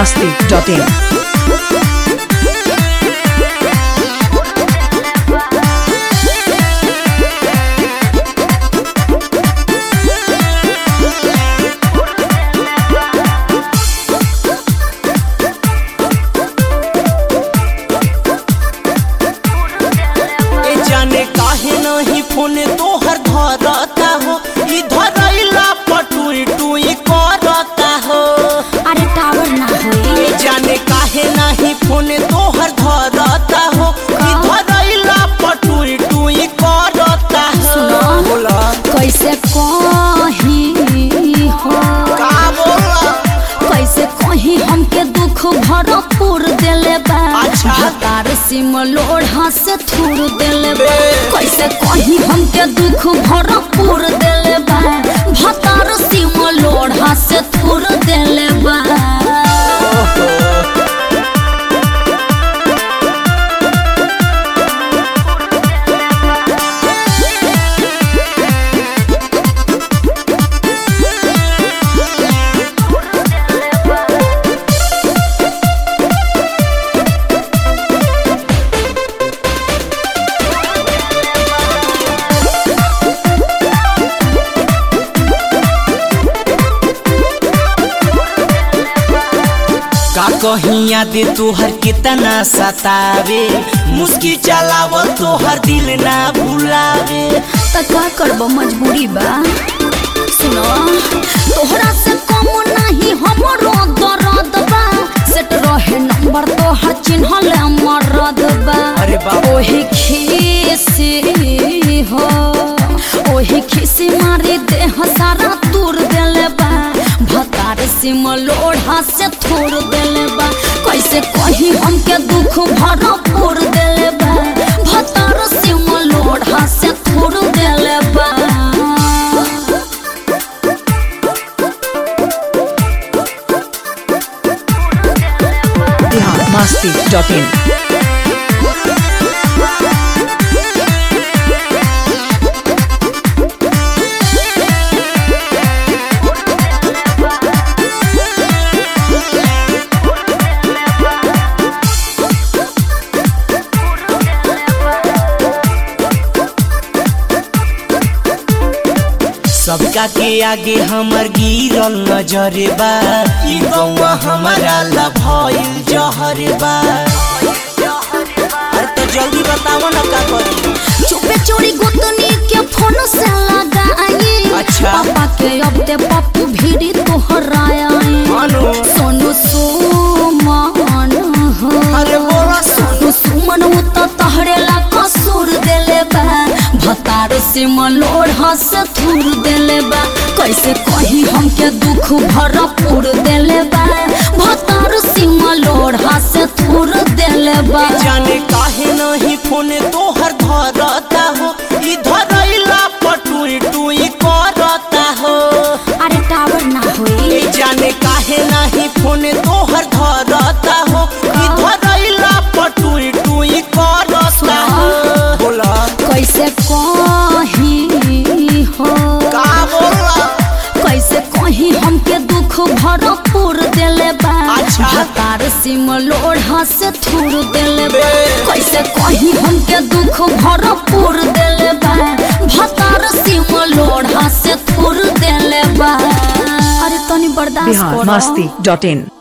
biharmasti.in ए जाने काहे नहीं फोन तोहर धरता हो ई धरैला पटुई टुई करता हो अरे टावर ना होई ए जाने काहे नहीं फोन तोहर धरता हो ई धरैला पटुई टुई करता हो सुनो। बोला कैसे कही हो का बोला कैसे कही हमके दुख भरपूर देले बा अच्छा। हतार सिम लोढ़ा से थूर देले बा बे। कैसे कही हमके दुख भरपूर देले बा भतार सिम लोढ़ा से थूर देले बा का कहीं याद तोहर कितना सतावे मुस्की चलावल तोहर दिल ना भुलावे त का करब मजबूरी बा सुनो तोहरा से कम नहीं हमरो दर्द बा सेट रहे नंबर तोहर चिन्हल मरद बा अरे बाप। ओही खीसी हो ओही खीसी मारी देह सारा तूर देले बा भतार सिम लोढ़ा से थोड़ देले बा कैसे कही हमके दुख भरपूर देले बा भतार सिम लोढ़ा से थोड़ देले बा biharmasti.in सबका के आगे हमर गिरल नजरे बा ई गौवा हमारा ला भइल जहरे बा अरे तो जल्दी बताओ ना का करी चुपे चोरी गुतनी के फोन से लगाई अच्छा। पापा के अब ते पप्पू भीड़ी तोहराया मानो सोनू सुमन हो अरे बोला सोनू सुमन उ तो तहरे ला कसूर देले बा भतार से मलोढ़ा से थूर देले बा कैसे कही हमके दुख भरपूर देले बा भतार से मलोढ़ा से थूर देले बा जाने काहे नहीं फोन तोहर धरता हो ई धरैला पटुई टुई करता हो अरे टावर ना होई ए जाने काहे नहीं फोन तोहर धरता हो ई धरैला पटुई टुई करता हो बोला कैसे कही हो का बोला कैसे कही हमके दुख भरपूर देले बा अच्छा। हतार सिम लोढ़ा से थूर देले बा बे। कैसे कही हमके दुख भरपूर देले बा भतार सिम लोढ़ा से थूर देले बा अरे तनी बर्दाश्त करो biharmasti.in